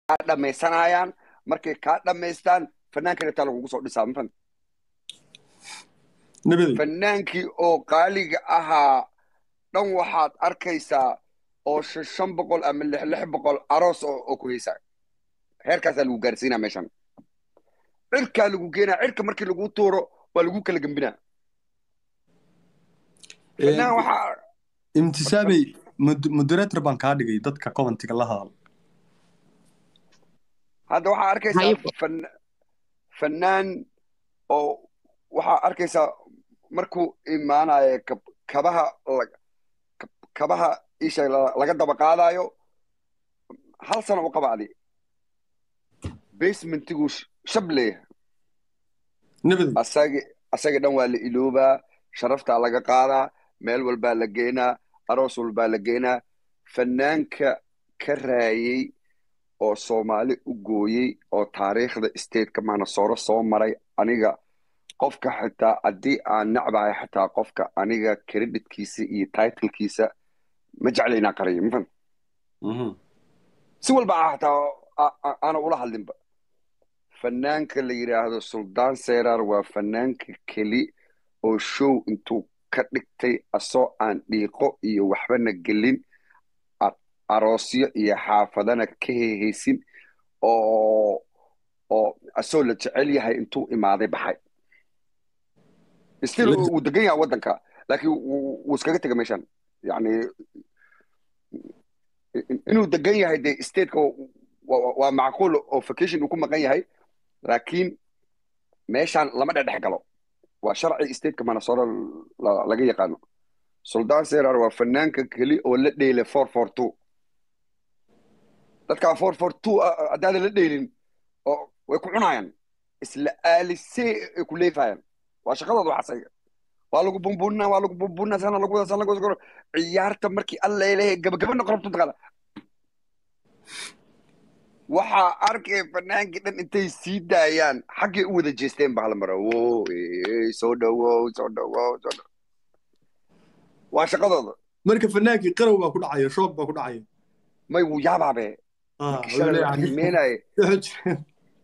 dhammaysanayaan markay kaa dhammaystaan fanaankana taa lagugu soo dhisaa mafan nabadi fanaankii oo qaaliga ahaa dhan waxaad arkaysaa oo shan shan boqol ama lix lix boqol aroos oo oo ku haysaa heerkaasaa lagu gaarsiinaa meeshan cirkaa lagu geenaa cirka markii lagu tuuro waa lagu kala gembinaa fanaan waxaa imtisaabey mod- moderator baan kaa dhigay dadka commentiga la hadal hadda waxaa arkaysaa Haye. fan- fanaan oo waxaa arkaysaa markuu imaanayo kab- kabaha la- kab- kabaha isha la- laga daba qaadayo hal sano u qabacdi basementigu sh- shab leeyahay nabadi asagi asaga dhan waa la iloobaa sharaftaa laga qaadaa meel walbaa la geenaa aroos walbaa la geenaa fanaanka ka raayey oo soomaali u gooyey oo taariikhda stateka manasooro soo maray aniga qofka xitaa haddii aan necbahay xitaa qofka aniga creditkiisa iyo titlkiisa ma jecla inaan qariyo mafan Mhm. si walba ah xitaa a- a- aana ula hadlinba fanaanka la yidhaahdo suldaan serar waa fanaanka keli oo show intuu ka dhigtay asoo aan dhiiqo iyo waxbana gelin a- aroosyo iyo xaafadana ka hehaysin oo oo asoo la jecel yahay intuu imaaday baxay still La- wuu degan yahay waddanka laakiin wuu wuu iskaga tega meeshan yani in- inuu degan yahay de stateka wa- wa- waa macquul oo vacation uu ku maqan yahay laakiin meeshan lama dhedhex galo waa sharci stateka manasoro la- laga yaqaano suldaan serar waa fanaanka keli oo la dheelay four four two dadkaa four four two haddaadan la dheelin oo way ku cunayaan isla aalisee ay ku leefayaan waa shaqadooda waxaasay waa lagu bumbunaa waa lagu bumbunaa sana lagu wada sana lagu wada ciyaarta markii alla leeyahay gabagabana qorobtu taqaana waxaa arkay fanaankii dhan intay sii daayaan xaggay u wada jeesteen ba hala mara wo ee, soo dhawow soo dhawow soo dhawow waa shaqadooda marka fanaankii qarow baa ku dhacaya shoog baa ku dhacaya may wuu yaabaabe Ah, ninkii shalay la yani- qiimeenaye Soo jireen.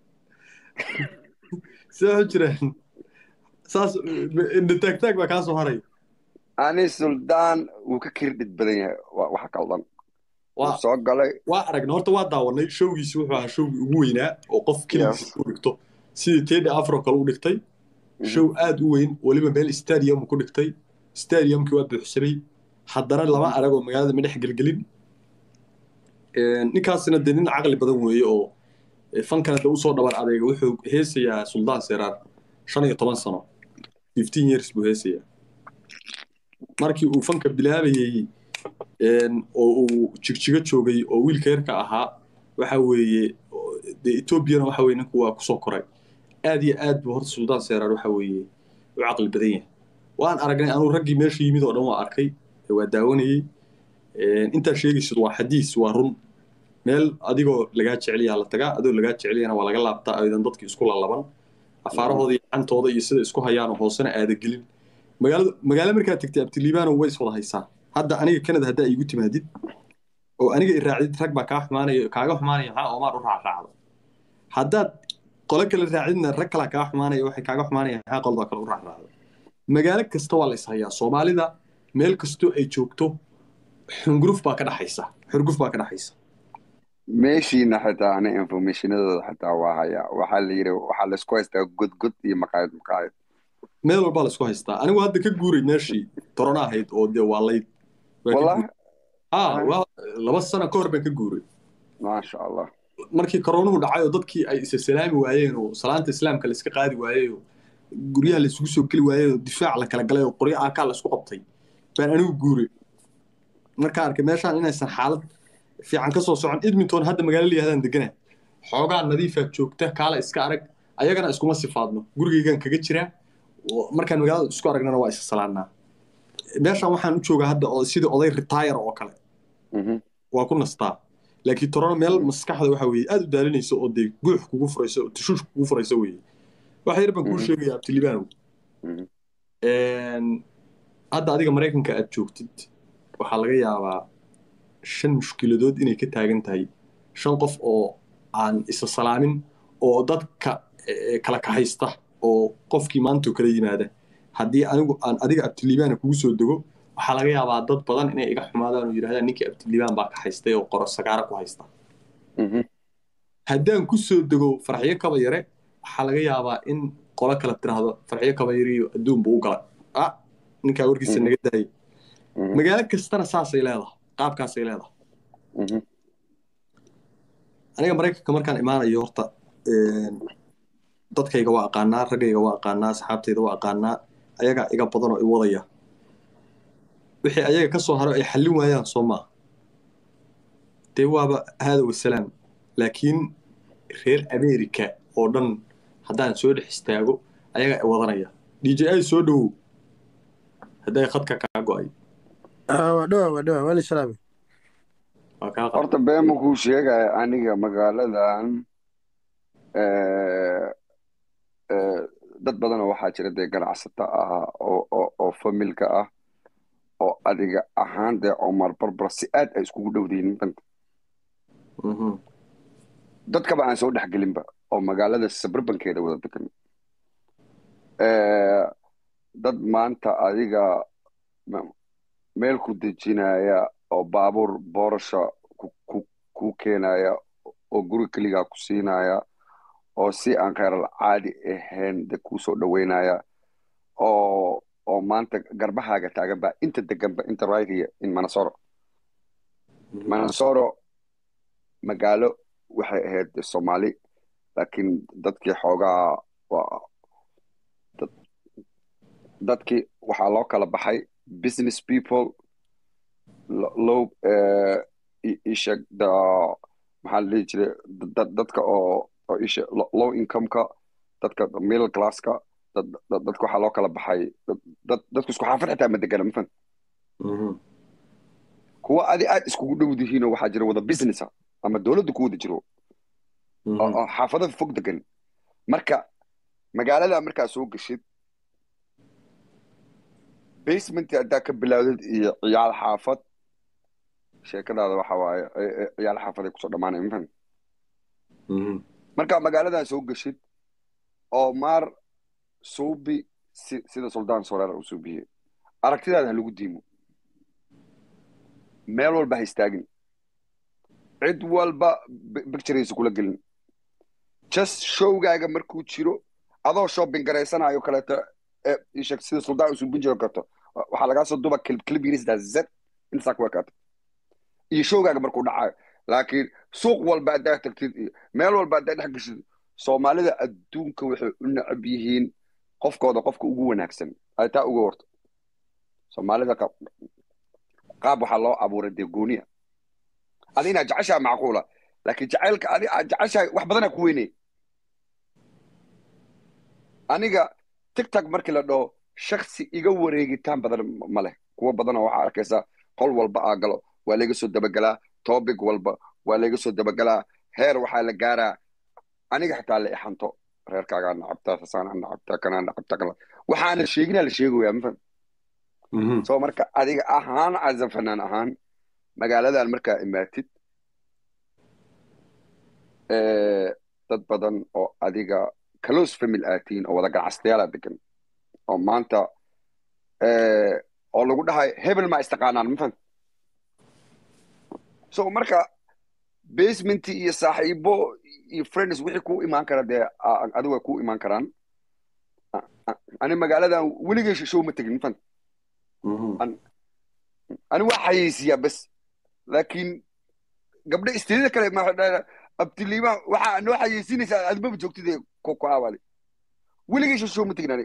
soo jireen saas indha taagtaag baa kaa soo haray ani suldaan wuu ka kirdhid badan yahay waa waxa kaldan wuu waa soo galay waa aragnay horta waa daawanay showgiisi wuxuu ahaa showgii ugu weynaa oo qof keligiis u dhigto sidii teddy afro kale u dhigtay show aad u weyn weliba meel stadium ku dhigtay stadiumkii waa buuxsamay haddana lama arag oo magaalada ma dhex gelgelin ninkaasina dee nin caqli badan weeye oo eh, fankana de usoo dhabar adeega wuxuu heesayaa suldaan seraar shan iyo toban sano fifteen years buu heesayaa markii uu fanka bilaabayey een, oo uu jigjigo joogay oo wiilka yarka ahaa waxa weeye oo- dee etoobiyana waxa weye ninku waa kusoo koray aad iyo aad buu horta suldaan seraar waxa weeye u caqli badan yahay waan aragnay anuu raggii meesha yimid oo dhan waa arkay ee waa daawanayey Een, intaa sheegaysid waa xadiis waa run meel adigoo lagaa jeceliyaa la tagaa adoo lagaa jeceliyana waa laga laabtaa aydan dadki isku lalaban afaarahooda iyo gacantooda iyo sida isku hayaanoo hoosena aada gelin magaalada magaalo markaad tegtay abtilibaano way iswada haysaa hadda aniga canada haddaa iigu timaadid oo aniga i raacdid rag baa kaa xumaanaya kaaga xumaanaya maxaa oomaan u raacraacda haddaad qolo kale raacidna rag kalaa kaa xumaanaya waxay kaaga xumaanaya maxaa qolada kale u raacraacda magaalo kasta waa la is hayaa soomaalida meel kastoo ay joogto xunguruf baa ka dhaxaysa xurguf baa ka dhaxaysa meeshiina xitaa ani informationadooda xitaa waa hayaa waxaa la yidhi waxaa laysku haystaa godgod iyo maqaayad maqaayad meel walbaa laisku haystaa anigu hadda ka guuray meeshii torona ahayd oo dee waa layd Waa ka wallahi guuray. ah waa laba sano ka hor baan ka guuray maasha allah markii koronuhu dhacay oo dadkii ay isa salaami waayeen oo salaanta islaamka la iska qaadi waayey oo guryaha la isugu soo geli waayey oo difaac la kala galay oo qoryo aakaa la isku qabtay baan anigu guuray markaan arkay meeshaan inaysan xaalad fiican ka soo socon edmonton hadda magaalo layihahdan degana xoogaa nadiifaad joogta kaala iska arag ayagana iskuma sifaadno gurigaygaan kaga jiraa oo markaan magaalada isku aragnana waa isa salaannaa meeshaan waxaan u joogaa hadda oo sidii oday retire oo kale Mhm. waa ku nastaa laakiin torona meel maskaxda waxa weeye aad u daalinayso oo dee guux kugu furayso oo tashuush kugu furayso weeye wax yar baan kuu Mhm. sheegayaa abtilibaanow Mhm. hadda adiga maraykanka aad joogtid waxaa laga yaabaa shan mushkiladood inay ka taagan tahay shan qof oo aan isa salaamin oo dadka kala kaxaysta oo qofkii maantoo kala yimaada haddii anigu aan adiga abtiliibaana kugu soo dego waxaa laga yaabaa dad badan inay iga xumaadaan oo yidhahdaan ninkii abtiliibaan baa kaxaystay oo qoro sagaaro ku haysta haddaan ku soo dego farxiyo kaba yare waxaa laga yaabaa in qolo kale tiraahdo farxiyo kaba yare iyo adduun buu u galay ah ninkaa warkiisa naga daayay magaalo kastana saasay leedahay qaabkaasay leedahay aniga maraykanka markaan imaanayo horta dadkayga waa aqaanaa raggayga waa aqaanaa asxaabtayda waa aqaanaa ayagaa iga badan oo i wadaya wixii ayaga ka soo haro ay xallin waayaan soo maaha dee waaba haada wasalaam laakiin reer america oo dhan haddaan soo dhex istaago ayagaa i wadanaya d j i soo dhowow hadday khadka kaa go'ay horta beema kuu sheegaya aniga magaaladan dad badanoo waxaa jira dee ganacsata ah oo familka ah oo adiga ahaan dee cumar barbar si aad ay iskugu dhowdaynin banta dadkaba aan soo dhexgelinba oo magaalada sabarbankeeda wada degan dad maanta adiga meel ku dejinaya oo baabuur boorasha kuu keenaya oo guri keligaa ku siinaya oo si aan kheyral caadi ahayn de kuu soo dhoweynaya oo oo maanta garbahaaga taagan ba inta deganba inta rightiya in manasoro manasoro magaalo waxay ahayd soomaali laakiin dadkii xoogaa dadkii waxaa loo kala baxay business people low isheg da maxaa la dhihi jiray dadka oo oo isha low incomeka dadka middle classka dadka waxaa loo kala baxay dadku isku xaafad xitaa ma degana mafan kuwa adi aad iskugu dhowdihiinoo waxaa jira wada businessa ama dowladda ku wada jiro oo xaafadada fog degan marka magaalada markaa soo geshid basementii haddaa ka bilaawdid iyo ciyaal xaafad sheekadaada waxa waaye ciyaal xaafad ay kusoo dhammaanaya mafan markaa magaaladan soo geshid oo maar suubi sida suldaan soreer uu suubiyey aragtidaada ha lagu diimo meel walba ha istaagin cid walba bictureysa kula gelin just showgaaga markuu jiro adoo shopping garaysanayo kaleeto isheg sida suldaan uu suubin jiro karto waxaa lagaa soo duba clip yirista z intasaa ku ekaata iyo showgaaga markuu dhacayo laakiin suuq walba haddaa tagtid iyo meel walba haddaa dhex geshid soomaalida adduunka waxay u necab yihiin qofkooda qofka ugu wanaagsan ay taa uga warto soomaalida qaab waxaa loo abuuray dee gooniya adi inaad jeceshaha macquula laakiin jacaylka adi aad jeceshahay wax badanaa ku weynay aniga tigtog markii la dhaho shaksi iga wareegitaan badan ma leh kuwa badanoo waxaa arkaysaa qol walba aa galo waa layga soo dabagelaa topic walba waa layga soo dabagelaa heer waxaa la gaaraa aniga xitaa la ixanto reerkaagaa nacabtaa sasaanaa nacabtaa kanaa nacabtaa kana waxaana sheeginaa la sheegoyaa mafaham so marka adiga ahaan caza fanaan ahaan magaaladan markaa imaatid dad badan oo adiga close family aatiin oo wada ganacsayaala degan oo maanta oo lagu dhahay hebel ma istaqaanaan mafaham so marka basementi iyo saaxiibo iyo friends wixii ku imaan kara dee adigu way ku imaan karaan ani magaaladan weligay show ma tegin mafaham ani waa xayeysiyaa bes laakiin gabdha isteedada kale abtiliima waxaa noo xayeysinaysaa admaba joogtid ku aawali weligay show ma tegin ani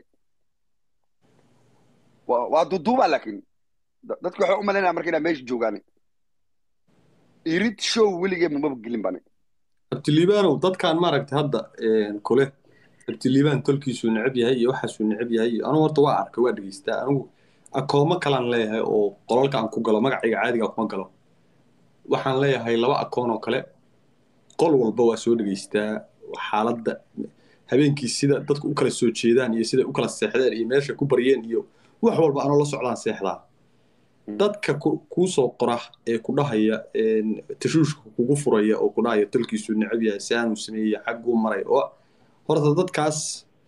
waa duduuba laakiin dadki waxay u malaynaya marka inaa meesha joogaan irid show weligee mamaba gelin bani abtiliibaanow dadkaan maaragtay hadda kule abtiliibaan tolkiisuu necab yahay iyo waxaasuu necab yahay iyo anugu horta waa arkay waa dhegeystaa anigu akoomo kalaan leeyahay oo qolalka aan ku galo magacayga caadiga kuma galo waxaan leeyahay laba akoon oo kale qol walba waa soo dhegeystaa xaaladda habeenkii sida dadku u kala soo jeedaan iyo sida u kala seexdeen iyo meesha ku baryeen iyo wax walba anoo la socdaan seexdaa dadka kuu soo qora ee ku dhahaya tashuushka kugu furaya oo ku dhahaya dalkiisu necab yahay si aanu sameeyey xagguu maray oo horta dadkaas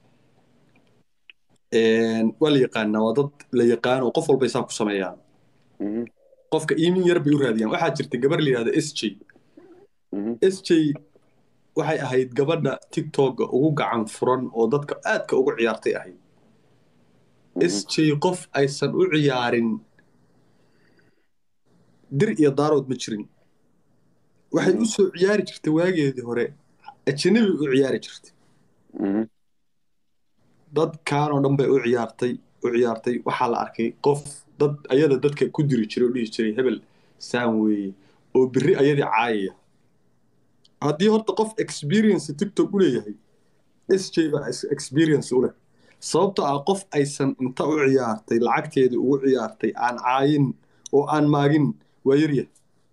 waa la yaqaanaa waa dad la yaqaan oo qof walba isaa ku sameeyaan qofka iimin yar bay u raadiyaan waxaa jirta gabar la yidhahda s j s j waxay ahayd gabadha tiktoka ugu gacan furan oo dadka aadka ugu ciyaartay ahayd s j qof aysan u ciyaarin dir iyo daarood ma jirin waxay u soo ciyaari jirtay waageedii hore ajanabi u ciyaari jirtay dadkanoo dhan bay u ciyaartay u ciyaartay waxaa la arkay qof dad ayada dadka ku diri jiray oo dhihi jiray hebel saan weeye oo biri ayadii caayaya haddii horta qof experience tiktok u leeyahay s j baa experience u leh sababto ah qof aysan inta u ciyaartay lacagteedii ugu ciyaartay aan caayin oo aan maagin waa yaryahay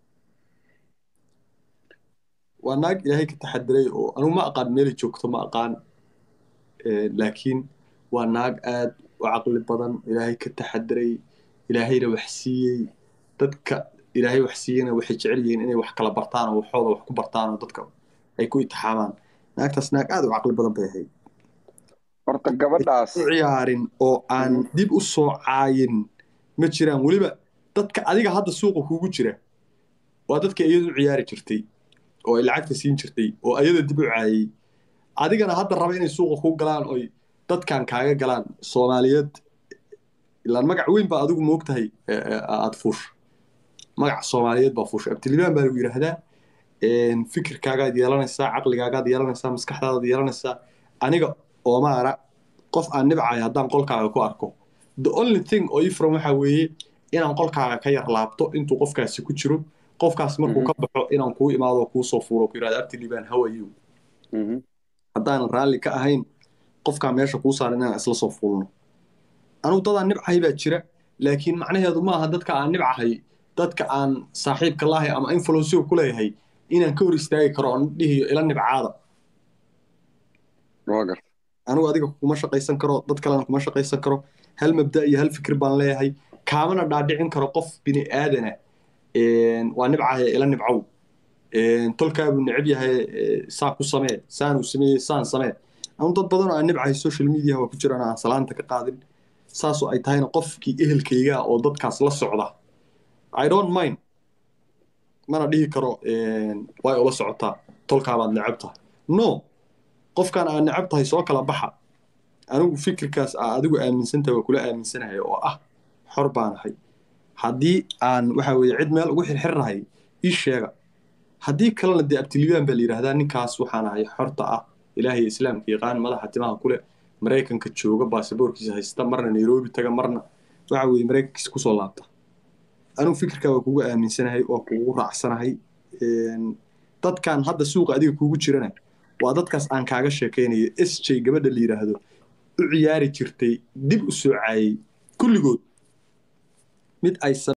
waa naag ilaahay ka taxadiray oo anugu ma aqaan meelay joogto ma aqaan laakiin waa naag aad u caqli badan ilaahay ka taxadiray ilaahayna wax siiyey dadka ilaahay wax siiyeyna waxay jecel yihiin inay wax kala bartaan oo waxooda wax ku bartaan oo dadka ay ku itixaamaan naagtaas naag aad u caqli badan bay ahayd horta gabadhaas u ciyaarin oo aan dib u soo caayin ma jiraan weliba dadka adiga hadda suuqa kugu jira waa dadka iyadu u ciyaari jirtay oo ay lacagta siin jirtay oo ayada dib u caayey adigana hadda raba inay suuqa kuu galaan oy dadkan kaaga galaan soomaaliyeed ilaan magac weyn baa adigu moogtahay aada fuush magac soomaaliyeed baa fuusha abtilibaan baa lagu yidhaahdaa fikirkaagaad yeelanaysaa caqligaagaad yeelanaysaa maskaxdaadaad yeelanaysaa aniga oomaara qof aan nibcayo haddaan qolkaaga ku arko the only thing oo ifram waxaa weeye inaan qolkaaga ka yar laabto intuu qofkaasi ku jiro qofkaas markuu ka baxo inaan kuu imaado kuu soo fuuro ku yidhahda abtilibaan how are you haddaanan raalli ka ahayn qofkaa meesha kuu saaran inaan isla soo fuulno anugu dadaan nibcahay baa jira laakiin macnaheedu ma aha dadka aan nibcahay dadka aan saaxiibka lahay ama influensiga ku leeyahay inaan ka hor istaagi karo oon dhihiyo ila nibcaada anigu adiga kuma shaqaysan karo dad kalena kuma shaqaysan karo hal mabda iyo hal fikir baan leeyahay kaamana dhaadhicin karo qof bini aadana waa nibcahaya ila nibcow tolkaabuu necab yahay saa ku samee saanuu sameeyey saan samee anu dad badan oo aan nibcahay social media waa ku jiraan aan salaanta ka qaadin saasoo ay tahayna qofkii ehelkayga oo dadkaas la socda i don't mind mana dhihi karo way ula socotaa tolkaabaad necab tahay no qofkaan aad necab tahay soo kala baxa anigu fikirkaas aa adigu aaminsantahay waa kula aaminsanahay oo ah xor baanahay haddii aan waxa weeye cid meel ugu xirxirnahay ii sheega haddii kalena dee abtilibaan baa la yidhaahdaa ninkaas waxaan ahay xorta ah ilaahay islaamka yaqaan madaxa timaha kule maraykanka jooga baasaboorkiisa haysta marna nairobi taga marna waxa weeye maraykankiisa kusoo laabta anigu fikirkaa waa kugu aaminsanahay waa kugu raacsanahay dadkan hadda suuqa adiga kugu jirana waa dadkaas aan kaaga sheekaynayo s j gabadha la yidhaahdo u ciyaari jirtay dib u soo caayey kulligood mid aysan